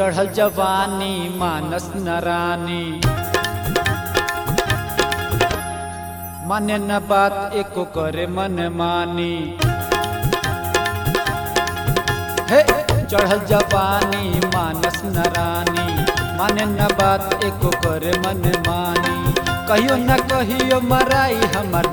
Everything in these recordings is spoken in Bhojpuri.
चढ़ल जवानी मानस नरानी माने न बात एको करे मन मानी हे चढ़ल जवानी मानस नरानी माने न बात एको करे मन मानी कहियो न कहियो मराई हमर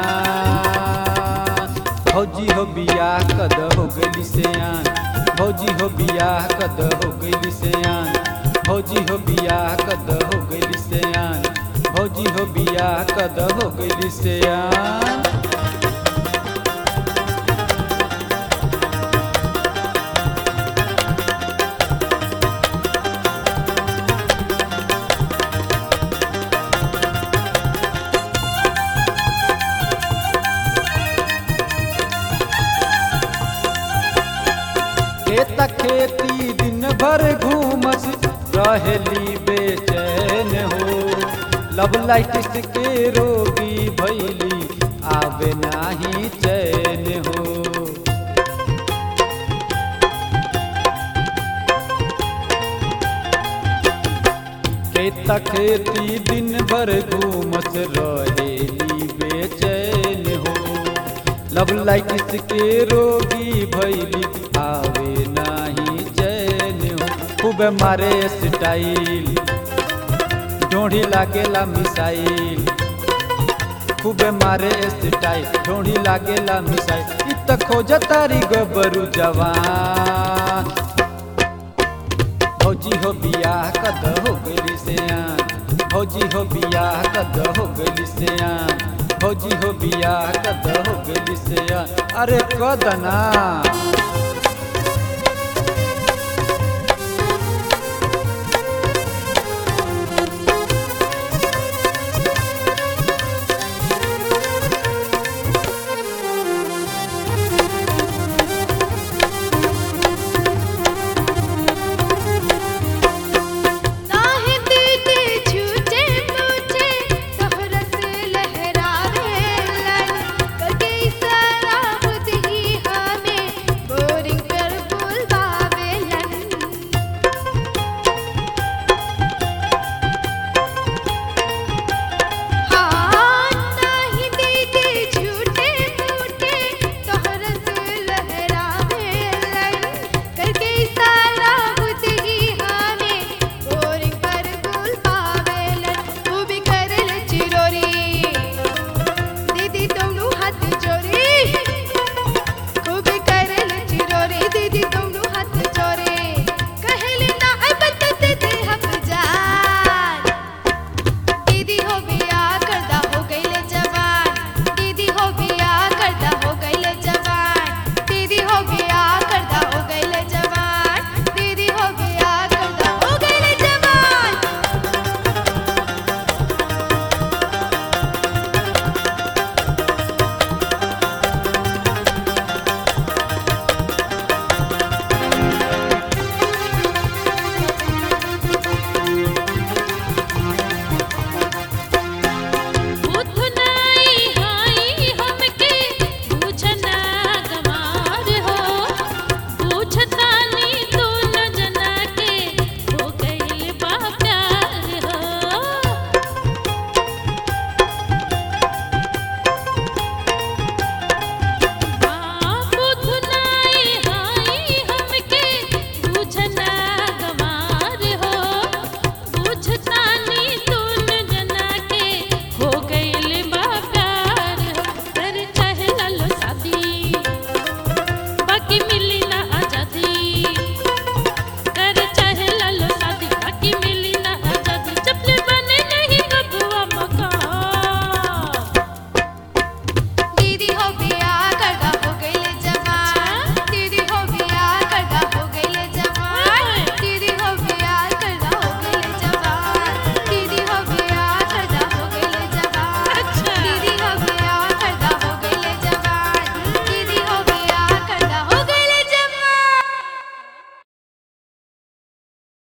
जान भौजी हो बियाह कद हो गइली सियान भौजी हो बियाह कद हो गइली सियान भौजी हो बियाह कद हो गइली सियान भौजी हो बियाह कद हो गइली सियान खेत खेती दिन भर घूमस रहेली बेचैन हो लब लाइटिस के रोगी भैली आवे नाही चैन हो खेत खेती दिन भर घूमस रहेली बेचैन हो लब लाइटिस के रोगी भैली आवे नाही चैन हो खूब मारे स्टाइल ढोढ़ी लागेला मिसाइल खूब मारे स्टाइल ढोढ़ी लागेला मिसाइल इ त खोज तारी गबरू जवान भौजी हो बियाह कद हो गइली सियान भौजी हो बियाह कद हो गइली सियान भौजी हो बियाह कद हो गइली सियान अरे कद ना